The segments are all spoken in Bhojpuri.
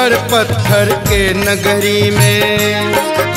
कंकड़ पत्थर के नगरी में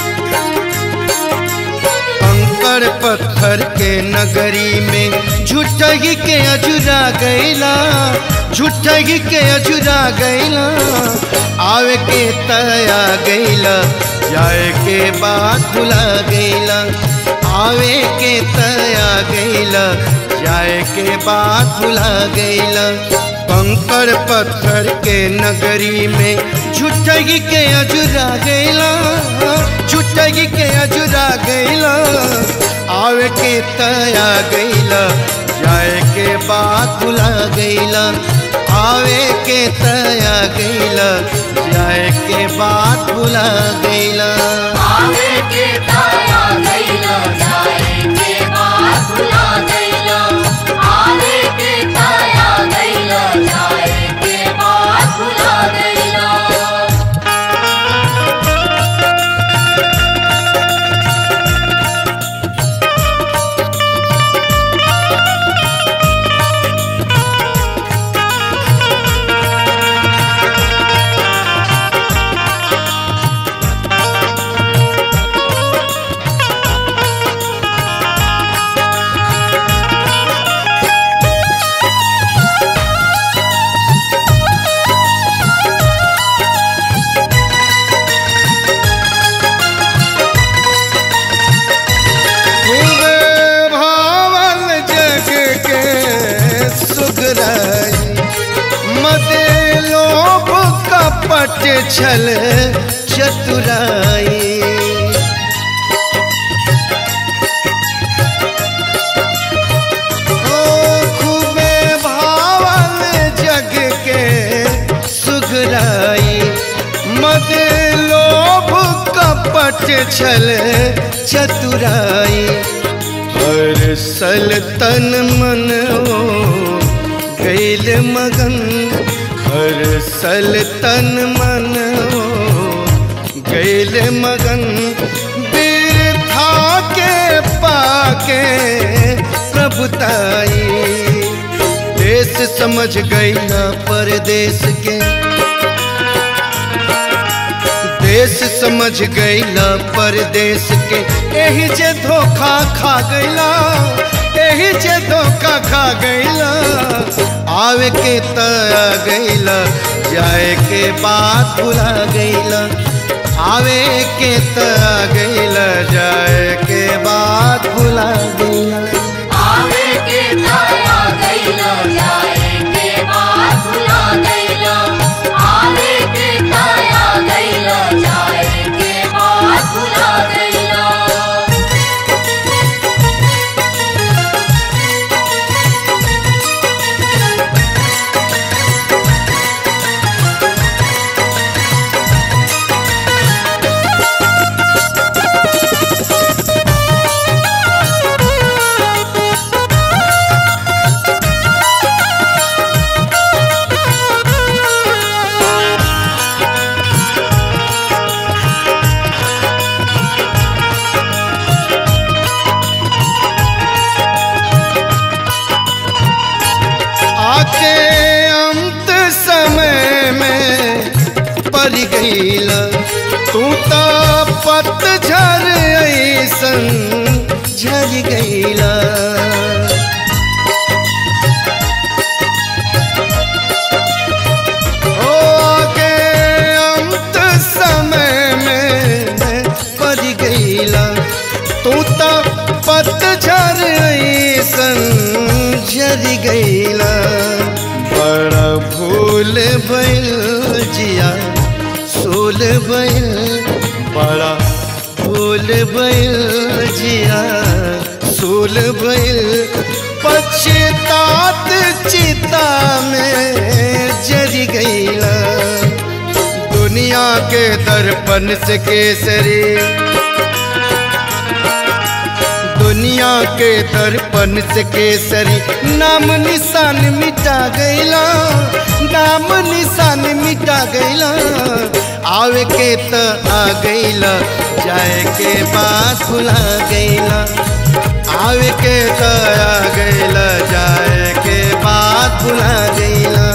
कंकड़ पत्थर के नगरी में झूठगी के अजुरा गैला झूठगी के अजुरा गैला आवे के तया गैला जाए के बाद भुला गैला आवे के तया गैला जाए के बाद भुला गैला कंकड़ पत्थर के नगरी में झूठगी के अजुरा गैला झूठगी के अजुरा गैला आवे के तया गैला जाए के बाद भुला गैला आवे के तया गैला जाए के बाद भुला गैला आवे के ताया गैला जाए के बात भुला गैला आवे के ताया गैला जाए के बात भुला गैला खूबे भावल जग के सुगराई मदे लोभ कपट छल चतुराई ओ खूबे भावल जग के सुगराई मद लोभ कपट छल चतुराई हर सल तन मन ओ गैल मगन हर सल तन मन ओ गैल मगन बिरथा के पाके प्रभुताई देश समझ गईला परदेश के देश समझ गईला परदेश के एही जे धोखा खा गईला एही जे धोखा खा गईला आवे के त आ गईला जाए के बात भुला गईला आवे के त आ गईला जाए के बात भुला गईला आवे के ताया गैला जाए के बात भुला गैला आवे के ताया गैला जाए के बात भुला गैला आके अंत समय में पर गईला तू तो पतझर ऐसन झर गईला ओ आके अंत समय में पर गईला तू तो पतझर ऐसन झर गईला बड़ा भूल भइल जिया सोल भइल बड़ा भूल भइल जिया सोल भइल पछतात चिता में जर गईला दुनिया के दर्पण से केसरी दुनिया के दर्पण से केसरी नाम निशान मिटा गईला नाम निशान मिटा गईला आवे के त आ गईला जाए के बाद भुला गईला आवे के त आ गईला जाए के बाद भुला गईला